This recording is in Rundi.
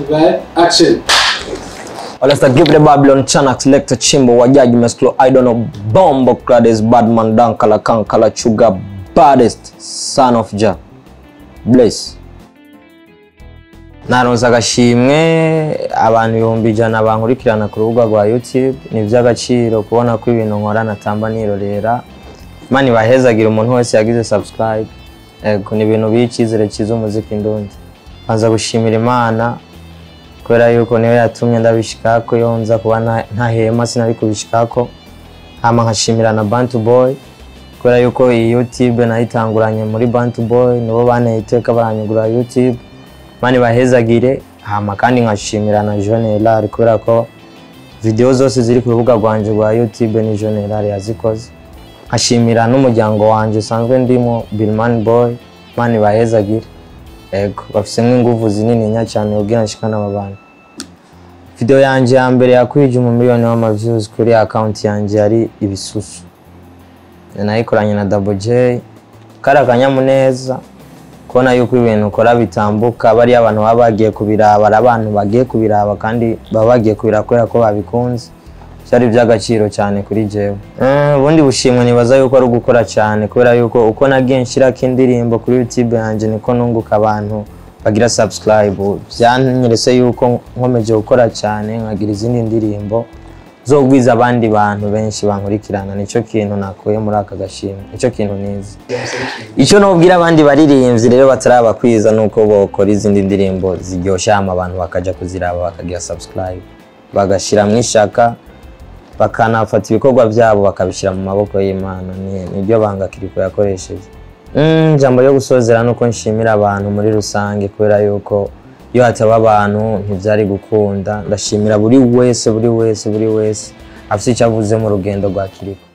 Right? Action. Let's give the Babylon Chanax Lecter Chimbo Wajaji Mesclo I don't know Bombo Clades Badman Dankala Kankala Chuga Baddest Son of Jah Bless naronse agashimwe abantu ibihumbi ijana bankurikirana ku rubuga rwa youtube ni iby'agaciro kubona ko ibintu nkora natamba nirorera imana ibahezagira umuntu wese yagize subscribe ego ni ibintu biha icyizere cyiza umuziki ndundi banza gushimira imana kubera yuko niyo yatumye ndabishikako iyo nza kuba nta- ntahema sinari kubishikako hama nkashimira na bantu boy kubera yuko iyi youtube nayitanguranye muri bantu boy nibo banteye iteka baranyugura youtube mani bahezagire hama kandi nkashimira na Jeune Elari kubera ko video zose ziri ku rubuga rwanje rwa YouTube ni Jeune Elari yazikoze nkashimira n'umuryango wanje usanzwe ndimo Billman Boy mani bahezagire ego bafisemo ingufu zinini nya cyane ubwira nshikana aba bantu video yanje ya mbere yakwije umumiliyoni w'amaviews kuri account yanje yari ibisusu nayikoranye na Double J kari akanyamuneza kubona yuko ibintu ukora bitambuka bariya abantu baba bagiye kubiraba ari abantu bagiye kubiraba kandi baba bagiye kubiraba kubera ko babikunze byari iby'agaciro cyane kuri jewe Eh, ubundi bushimwe nibaza yuko ari ugukora cyane kubera yuko uko nagiye nshyirako indirimbo kuri youtube yanjye niko nunguka abantu bagira subscribe byanyeretse yuko nkomeje gukora cyane nkagira izindi ndirimbo zo kugwiza abandi bantu benshi bankurikirana nicyo kintu nakuye muri aka gashimwe nicyo kintu nizi icyo nubwira abandi baririmbyi rero batarabakwiza ni uko bokora izindi ndirimbo ziryoshya hama abantu bakajya kuziraba bakagira subscribe bagashyiramo ishaka bakanafata ibikorwa byabo bakabishyira mu maboko y'imana Ni- niryo banga kiriko yakoresheje Mm, ijambo ryo gusozera ni uko nshimira abantu muri rusange kubera yuko iyo hataba abantu ntibyari gukunda ndashimira buri wese buri wese buri wese afite icyo avuze mu rugendo rwa kiriko